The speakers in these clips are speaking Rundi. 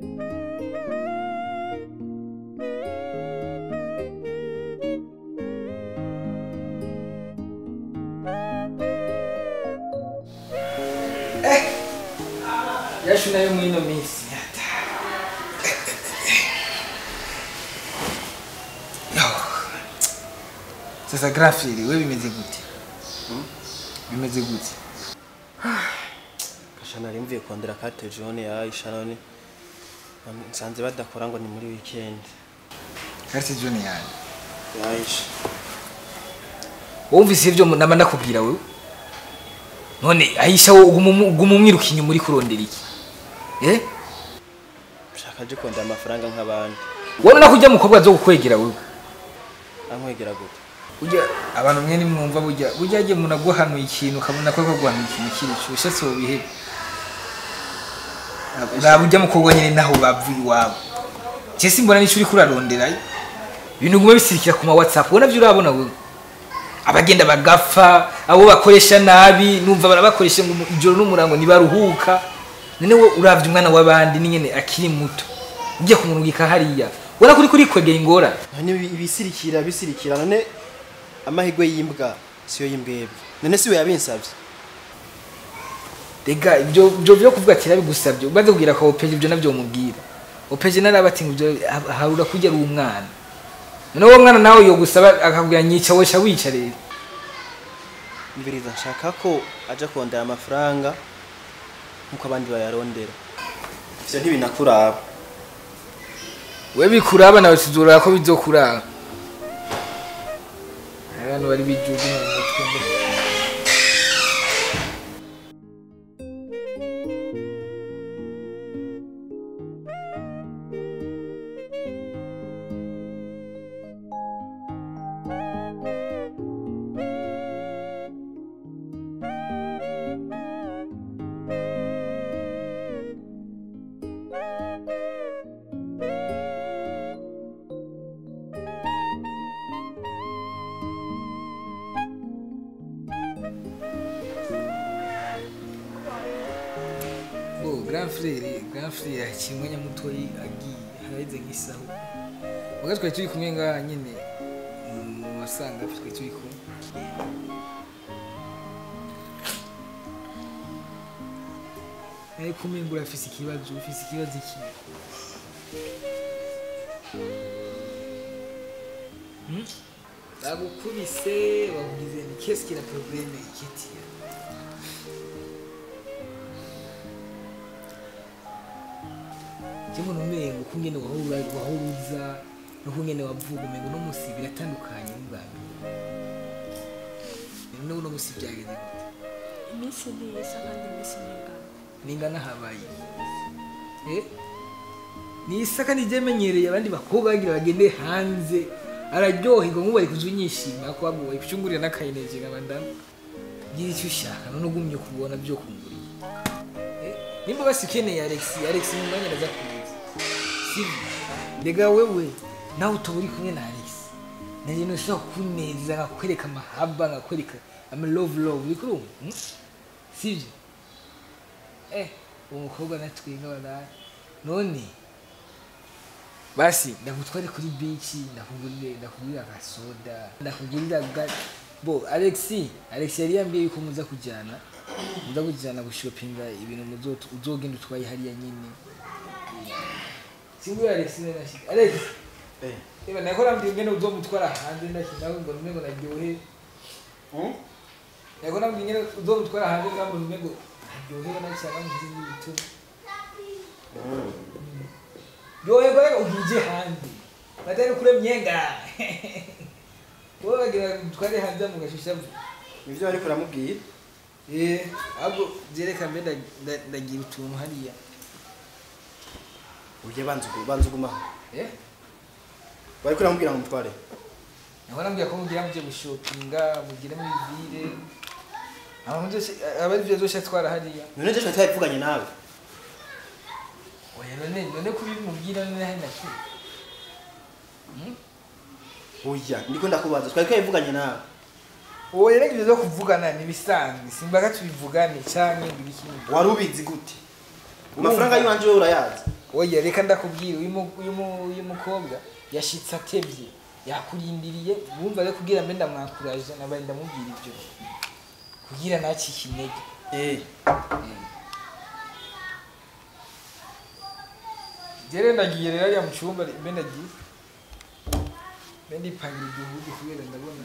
yashu nayo muri ino minsi Yo. sasa grafiri we bimeze gute bimeze gute Kasha nari mvuye kondera carte jaune ya Aisha none nsanze badakora ngo ni muri weekend karite jone yanjye ya Aisha wumvise ibyo naba ndakubwira wewe none ahisha wo uguma uguma umwiruka inyuma uri kurondera iki eh shaka je kondera amafaranga nk'abandi wabona ko ujya mukobwa zo kukwegera wewe ankwegera gute ujya abantu mwe nimwumva burya burya agiye umuntu aguhanuye ikintu ukabona ko aguhanuye ikintu kiri cyose si ubihebe uraba ujya mukobwa nyine naho bavuye iwabo je simbona n'icyo uri kuraronderayo ibintu guma bisirikira ku ma whatsapp ubona byo urabona wewe abagenda bagapfa abo bakoresha nabi numva barabakoresha ngo ijoro n'umurango ntibaruhuka none we uravye umwana w'abandi n'ingene akiri muto ugiye kumurungika hariya ubona ko uri kurikwegera ingorane none ibi- ibisirikira bisirikira none amahigwe y'imbwa siyo y'imbwebwe none siwe yabinsavye Rega ibyo ibyo byo kuvuga ati nabigusabye umaze kugira ko opeje ibyo nabyo umubwira opeje narabati ngo ibyo ha- harura kujya ari umwana none uwo mwana nawe yo gusaba akakubwira nyica wesha wica rero mbiriza nshaka ko aja kondera amafaranga nkuko abandi bayarondera ivyo ntibinakuraba we bikuraba nawe tuzurora ko bizokuraba abantu bari bijugu mu mutwe ngo Oh, grand frère, grand frère akiri umwanya mutoyi agiye haraheze nk'isaho muga twari turi kumwe ngaha nyine mu masanga twari turi kumwe ariko umengura afise ikibazo ufise ikibazo iki Hmm? bagukubise bakugize ni qu'est-ce qui est la problème ikitiya Jemwe numengo kungene wahura wahuruza no kungene wavuga umengo no musi biratandukanye n'ubwa mbere. None uno musi byageze gute? iminsi ntiyisa kandi iminsi ningana Ningana habaye. Eh? Ni isaka nijemenyereye abandi bakobwa bagira bagende hanze araryoherwa nk'ubu bari kuzunyishima ko bamwe bari kucungurira n'akayineje nk'abandamu. Gira icyo ushaka none ugumye kubona byo kunguriye. Eh? Nimba basi ukeneye Alex, Alex mu mwanya ndaza kuza. Sivyo? Mbega wewe nawe utaba uri kumwe na Alex. Nanjye ntushobora kuneza nkakwereka amahaba nkakwereka ama love love uri kurumva? Hmm? Sivyo? Eh, uwo mukobwa natwenga baraye. None basi ndagutware kuri beach ndakugurire ndakugurira agasoda ndakugurira ga bo Alexi Alexi yari yambwiye yuko muza kujyana muza kujyana gushopinga ibintu muzo uzogenda utwaye hariya nyine singu Alex nene nashika Alex eh Eba nakora mbwiye ngene uzomutwara hanze ndashika ngo nume ngo naryohe hmm? nakora mbwiye ngene uzomutwara hanze ngambo nume ngo naryohe nashaka mu kindi bitu yohego reka ugije hanze batari kure myenga wowe bagira twari hanze mu gashusha nivyo ariko uramubwira eh ahubwo byereka mbe nda- nda- ndagira utuntu hariya uje banza ugu- banza ugumaho eh bariko uramubwira ngo mutware naho nambwira ko mugira muje gushopinga mugire muri ville abantu byose abari byo zose twara hariya none je twabivuganye nawe oya none none kubimubwira none hari naki oya ndiko ndakubaza twari twabivuganye nawe oya reka ibyo zo kuvugana ni bisanzwe simbaga tubivugane canke ngo ikindi wari ubizi gute amafaranga y'iwanje wowe urayazi oya reka ndakubwira uyu mu- uyu mu- uyu mukobwa yashitse atevye yakurindiriye wumva rero kugira mbe ndamwakuraje nabaye ndamubwira ibyo kugira nacike intege eh jere ndagiye rero ariya mu cyumba mbe ndagiye mbe ndipangira igihugu kubera ndabona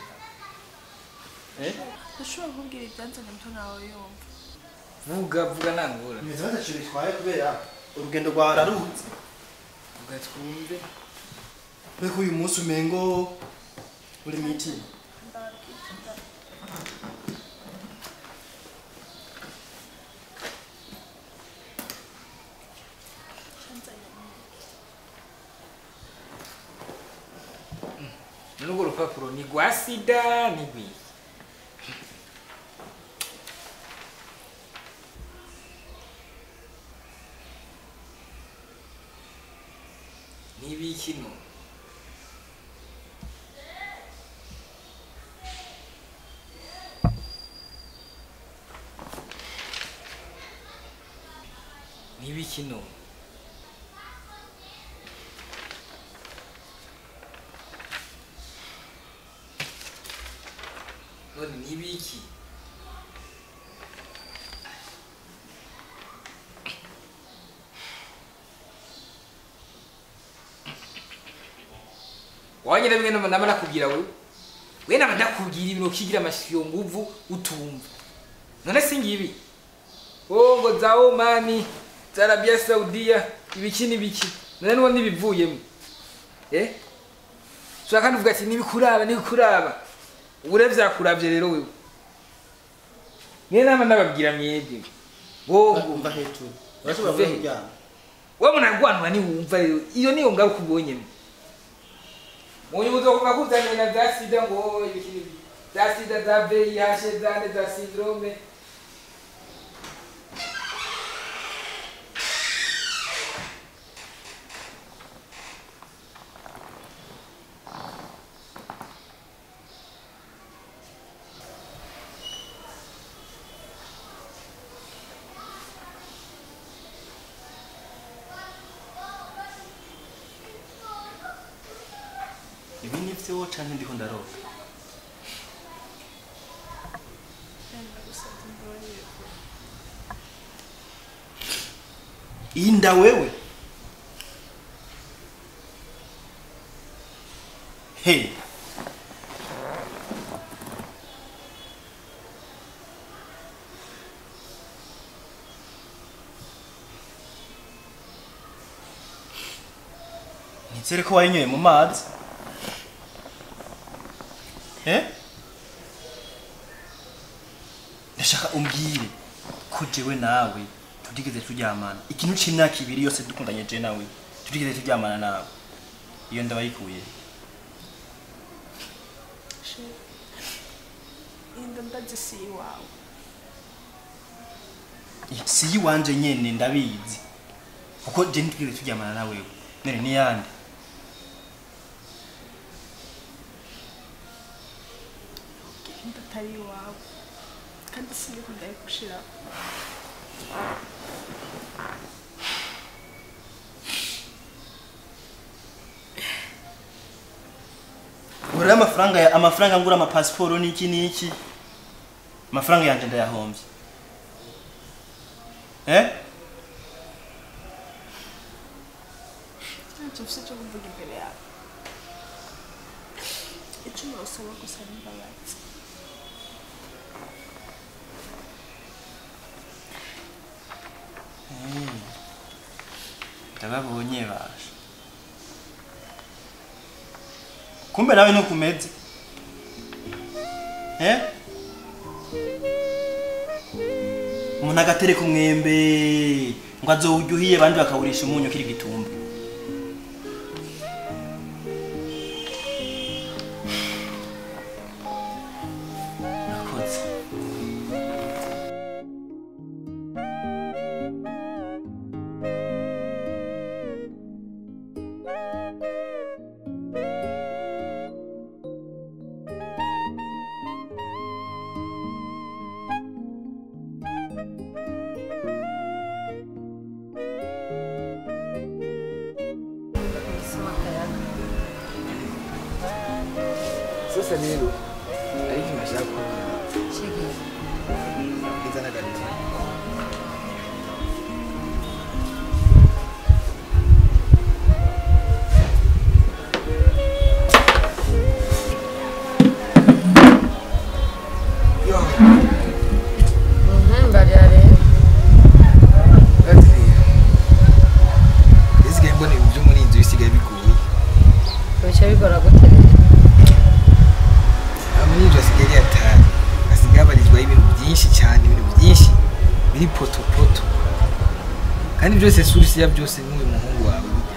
eh ndashobora kubwira ibyanzanye muto nawe yumva vuga vuga nangora imeze badashira bitwaye kubera urugendo rwawe raruhutse vuga twumve Mbega uyu munsi umengo uri meeting n'urwo rupapuro ni rwa sida ni rwiye n'ibiki no n'ibiki no none n'ibiki wanyira bimwe nama nama nakubwira wewe we nama ndakubwira ibintu ukigira amashyo nguvu utumva none si ngibi oh ngo za Omani za Arabia Saudiya ibiki n'ibiki none nuwo nibivuyemo eh Shaka kandi uvuga ati nibikuraba nibikuraba ubure vyakuravye rero wewe niyo nama ndababwira mwebwe wowe umva hejuru urashobora kuba kuryama wewe munagwanwa niwumva rero iyo niyo ngaruka ubonye munyuzo kuva kuzanye na za sida ngo ibiki n'ibiki za sida za VIH za nde za syndrome ibi ni vyo canke ndiko ndaroga yenda gusabye imbabarire inda wewe hey nizere ko wayinyoye mu mazi eh ndashaka umbwire ko jewe nawe tutigeze turyamana ikintu c'imyaka ibiri yose dukundanye je nawe tutigeze turyamana nawe iyo ndabayikuye she inda ndagisi iwawe si iwanje nyene ndabizi kuko je ntitwigeze turyamana nawe none ni yande inda atari iwawe kandi siniko ndayigushiraho urare amafaranga ya amafaranga ngura amapasiporo n'iki n'iki amafaranga yanje ndayahombye eh ntacyo mfite cyo kuvuga imbere yawe icyo nawusaba gusa ni imbabazi ndababonye baje kumbe nawe nukumeze eh umuntu agatereka umwembe ngo azowurya uhiye abandi bakawurisha umunyu kiri gitumba nakoze sasa rero ariko imashaka kubona Shiki. bwiza n'agatima yo Mhm, bariya rero. batiriya isigaye mbona ibintu byo muri iyi nzu bisigaye bigoye Bica bigora gute rero? aha muri iyi nzu hasigaye ari hatari hasigaye habarizwaho ibintu byinshi cyane ibintu byinshi biri potopoto kandi byose surisi ya byose ni uyu muhungu wawe burya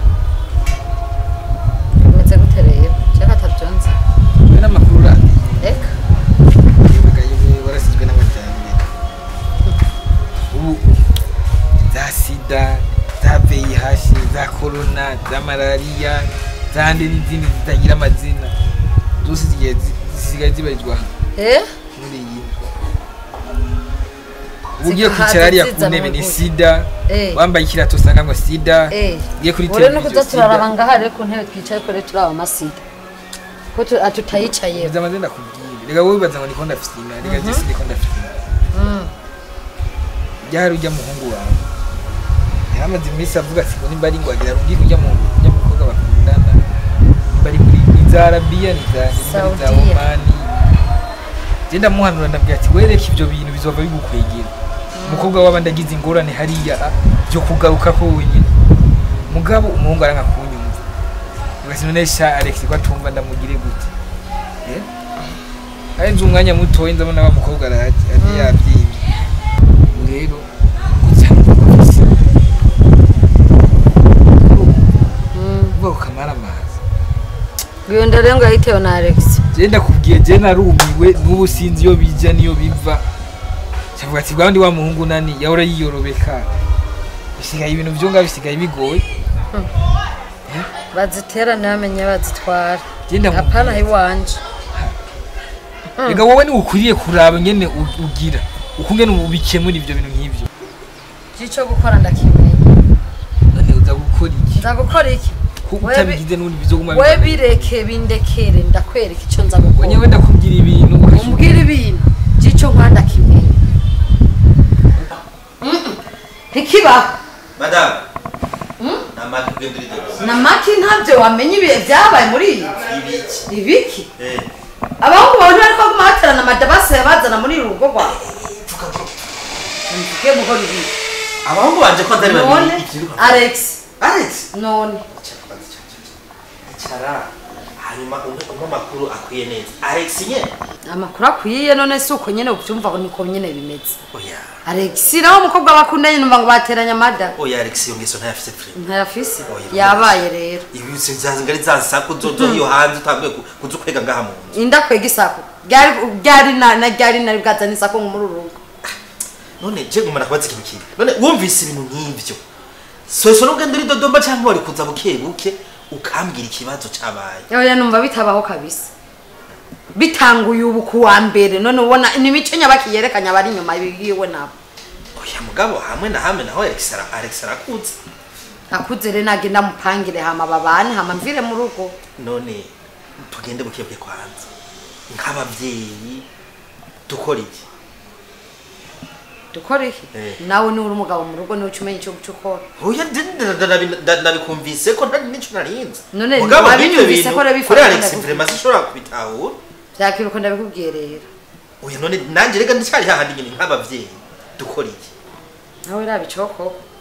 Bimeze gute rero? Cyangwa atabyonze? we n'amakuru urangiye Reka. Yibuka yewe warasizwe n'amajyambere ubu za sida za VIH za korona za malariya za nde n'izindi zitagira amazina zose zigiye zi- zisigaye zibarizwa Eh? muri iyi ubu ugiye Zikahaza kwicara hariya ku ziza ntebe ni mu sida Eh. wambaye ikirato usanga ngo sida Eh. ugiye kuri Ure no televiziyo kuza turaraba ngaha rero ku ntebe twicaye ko rero turaba amasida. Ko tu- ah, tutayicaye. Nza amazina kubwira reka wowe wibaza ngo niko ndafisina reka jesi niko ndafisina Mm. ryari ujya muhungu wawe yaramaze iminsi avuga ati ngo nimba ari ngo agira rundi kujya mu kujya mu mukobwa bakundana nimba ari muri ni za arabiya ni za ni za Saudiya. omani je ndamuhanura ndabwira ati wereke ibyo bintu bizova bigukwegera umukobwa w'abandi agize ingorane hariya ah, byo kugaruka ko wenyine mugabo umuhungu aranka kunyumva ugasi none sha alex ko atumva ndamugire gute Eh? arenze umwanya mutoya ndabona wa mukobwa araje ari yabyimye ubu rero gusa Mm. uvuga ko kamara amazi Gwiyo rero ngo yahitewe na Alex. je ndakubwiye je narumiwe n'ubu sinzi iyo bija niyo biva cavuga ati bwandi wa muhungu nani yahora yiyorobeka bisigaye ibintu vyo nga bisigaye bigoye Bazitera ntamenye bazitwara. je ndamu Hapana iwanje. rega wowe ni ukwiriye kuraba ngene u- ugira ukungene ubikemura ivyo bintu nk'ivyo Gico gukora ndakimenya. none uza gukora iki Nza gukora iki? ko Wewe- utabigize n'ubundi bizoguma We bibana. bireke bindekere ndakwereka icyo nza gukora. wenyewe ndakubwira ibintu umbwira ibintu gico nkanda kimenya ntikibaho Madame. Namaki ugenda uri dodo. na maki ntabyo wamenya ibihe byabaye muri iyi Ibiki. ibiki Eh. abahungu bawe ntibari kuguma baterana amadabasi yabazana muri uru rugo rwawe Vuga bro. mvuge muhora ibi Abahungu banje ko atari none babiri. Ibyo alex Alex. none Icara. Hanyuma umpe umpe amakuru akwiye neza. Alex nyene. amakuru akwiye none si uko nyine ubyumva ngo niko nyine bimeze Oya. alex nawe umukobwa bakundanye numva ngo bateranye amada Oya Alex iyo ngeso ntayafise free. ntayafise Oya. yabaye rero Ibi sinzazi ngari zansaku zozo iyo hanze utambuye kuza kwega ngaha mu nzu. inda kwega isako ryari ryari na na ryari nari bwazana isako ngo muri uru rugo None je ngumana kubaza ikintu kimwe. None wumvise ibintu nk'ivyo. Soso n'ugenda uri Dodoma cyangwa wari kuza buke buke ukambwira ikibazo cabaye. oya numva bitabaho kabisa bitanguye ubu ku wa mbere none ubona ni imico nyabaki yerekanye abari inyuma yiwe nabo Oya mugabo hamwe na hamwe naho Alex ara Alex arakuze. akuze rero nagenda mupangire hama babane hama mvire mu rugo none tugende buke buke kwanza nk'ababyeyi dukora iki dukora iki Eh. nawe niwe uri umugabo mu rugo niwe uca umenya icyo uca ukora oya ndi- nda- nda- nabi- nda- nabikumvise ko ntari n'icyo narinze None mugabo wabinyumvise nk'ibyo bintu ko urabifata kuri Alex ndabivuga. vraiment sinshobora kubitahura byakwiruka ndabikubwiye rero oya none nanjye reka ndacyari hahandi nyine nk'ababyeyi dukora iki nawe rabicoko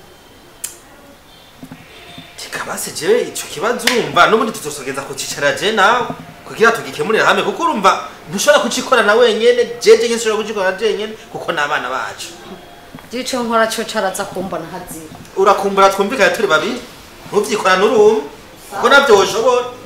kikabase jewe ico kibazo urumva n'ubundi tuzosogeza kucicara je nawe kugira tugikemurira hamwe kuko urumva ntushobora kucikorana wenyene jeje nyine nshobora kucikorana jenyene kuko n'abana bacu gico nkora cyo caraza kumbona hazira urakumbura twumvikane turi babiri ntuvyikorane uri umwe kuko navyo woshobora